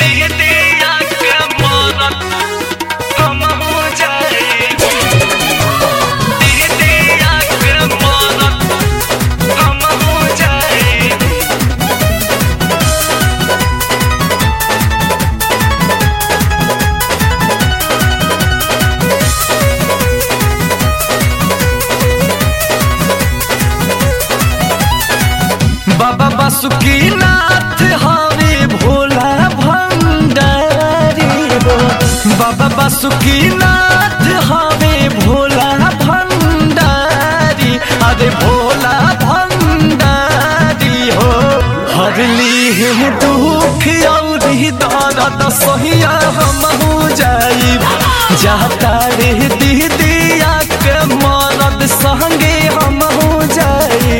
दीदिया के मरत हम हो जाए दीदिया के मरत हम हो जाए बाबा बासुकीनाथ हवे भोला भंडारी हो बाबा बासुकीनाथ हवे भोला भंडारी अरे भोला भंडारी हो हरली है दुख औरी दर्द सहिया हम हो जाई जाता रे दीदिया के मरद संगे हम हो जाई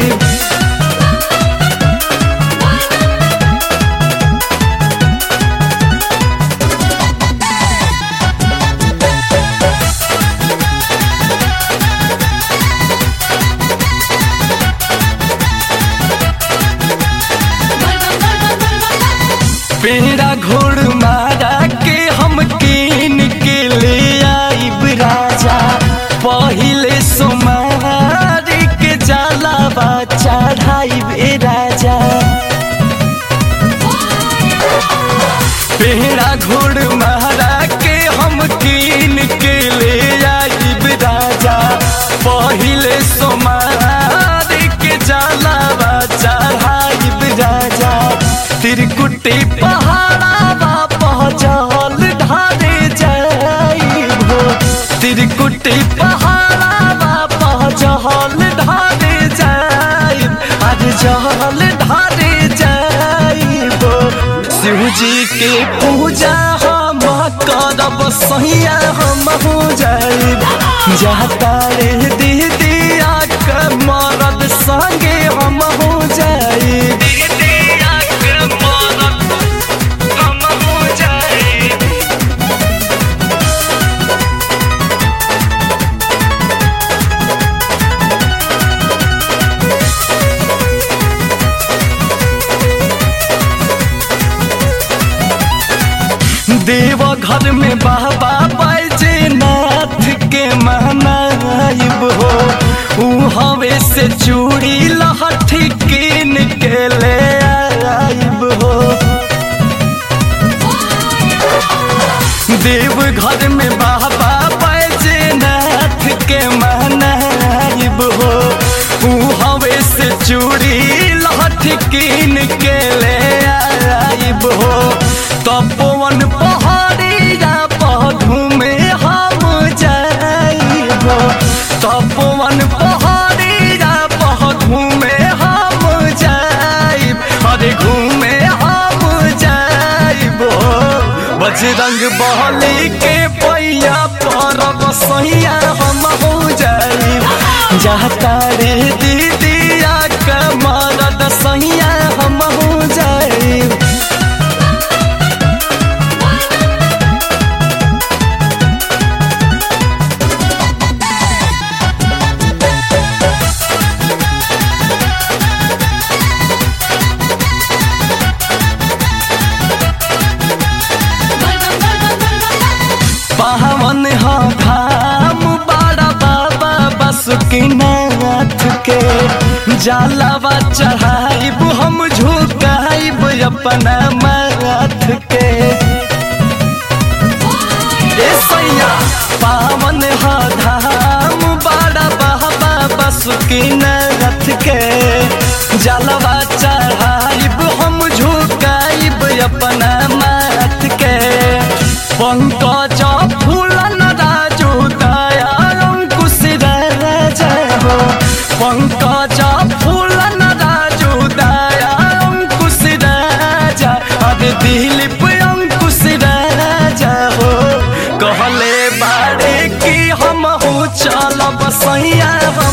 पेड़ा घोड़ मारा के हम कीन के ले आइब राजा पहिले सोमार के जलावा चढ़ाइब ए राजा पेड़ा घोड़ मारा के हम कीन के ले आइब राजा पहिले सोमार के जलावा चढ़ाइब राजा तिरकुटी पहाड़ावा पहचल ढारे जाइबो तिरकुटी पहाड़ावा पहचल ढारे जाइब आज जल ढारे जाइबो शिवजी के पूजा हम करब सहिया हम हो जाइब जाता रे दीदिया के मरद संगे हम हो जाइब दीदिया के मरद हम हो जाइब देव घर में बाबा बैजनाथ के मनाइब हो ऊ हवे से चूड़ी लहठी कीन के ले आइब हो देव घर में बाबा बैजनाथ के मनाइब हो ऊ हवे से चूड़ी लहठी कीन के ले आइब हो तपोवन पहाड़िया पधु में हम जाइब तपोवन पहाड़िया पधु में हम जाइब अरे घूमे हम जाइब बजरंग बहली के पैया परब सैया हम हो जाइब जाता रे दीदिया के मरद सैया हम हो जाइब पावन हा धाम बड़ा बाबा बासुकीनाथ के जलावा चढ़ाइब हम झुकाइब अपना माथ के ए सैया पावन हा धाम बड़ा बाबा बासुकीनाथ के जलवा चढ़ाइब हम झुकाइब अपना माथ के पंकज फूलन राजू दया अंकुश राजा हो पंकज फूलन राजू दया अंकुश राजा अरे दिलीप अंकुश राजा हो कहले बाड़े कि हम हो चलब सैया